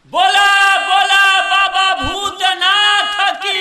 बोला बोला बाबा भूतनाथ की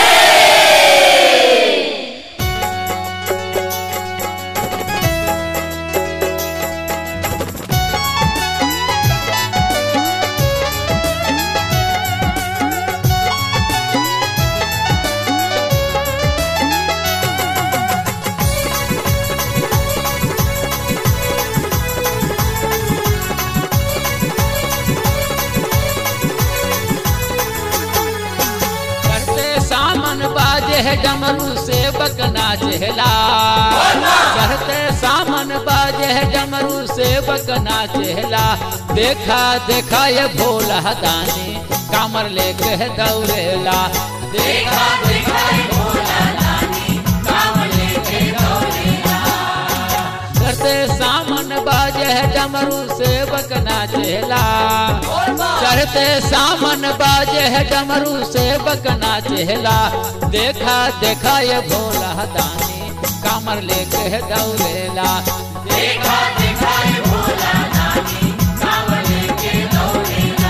करते सामन बाजे है डमरू से बकना चहला करते सामन बाजे है डमरू से बकना चहला देखा देखा ये भोला दानी कामर लेके है दौड़ेला देखा देखा ये भोला दानी कामर लेके दौड़ेला करते सामन बाजे है डमरू से बकना चहला चढ़ते सामन बाजे है डमरू से बकना चहला देखा देखा ये भोला दानी कामर लेके है दौड़ेला देखा देखा ये भोला दानी कामर लेके दौड़ेला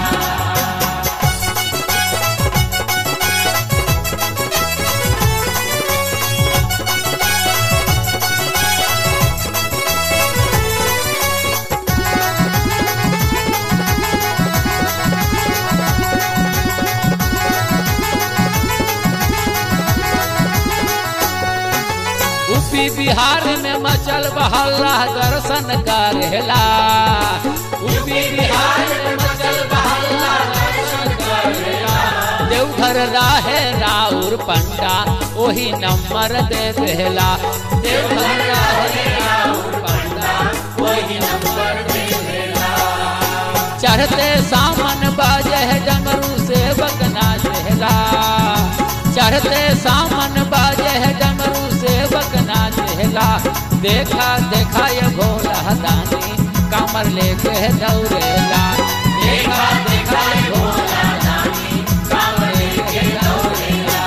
यूपी बिहार में मचल बहल्ला दर्शन करेला यूपी बिहार में मचल बहल्ला दर्शन करेला देवघर राहे राउर पंडा वही नंबर दे देला देवघर राहे राउर पंडा वही नंबर दे देला चढ़ते सामन बाजे है डमरू से बकना चहला चढ़ते सामन बाजे है डमरू से बकना चहला देखा देखा ये भोला दानी कमर लेके है दौड़ेला देखा देखा ये भोला दानी कमर लेके दौड़ेला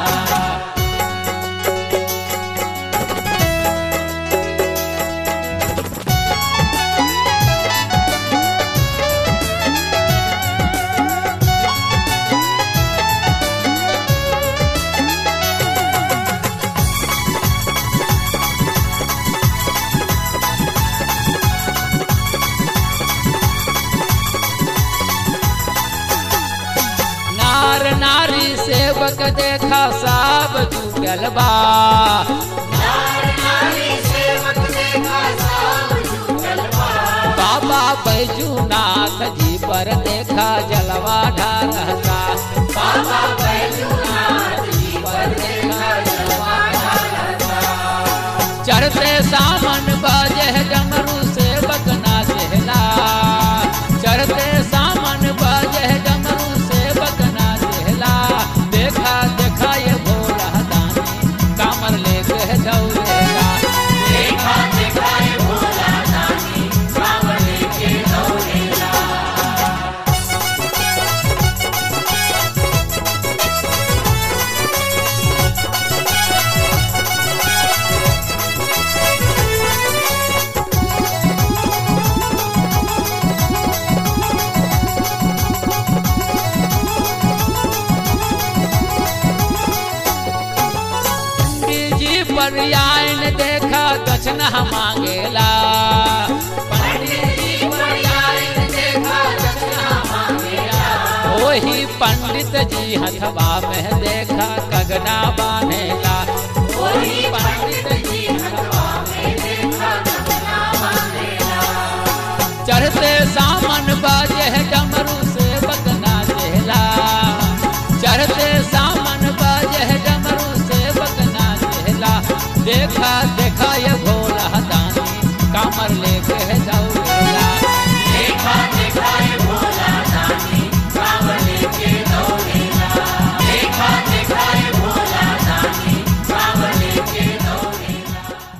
नार नारी सेवक देखा सब जुटल बा बाबा बैजूनाथ जी पर देखा जलवा ढारता बाबा बैजूनाथ जी पर देखा जलवा ढारता चढ़ते सामन बाजे है डमरू से बकना चहला चढ़ते सामन बाजे है डमरू से बकना चहला देखा देखा ये भोला दानी कामर लेके है दौड़ेला देखा देखा ये भोला दानी कामर लेके दौड़ेला पंडित जी पर आयन देखा दक्षिणा मांगेला पंडित जी पर आयन देखा दक्षिणा मांगेला वही पंडित जी हथवा में देखा कगना बांधेला वही पंडित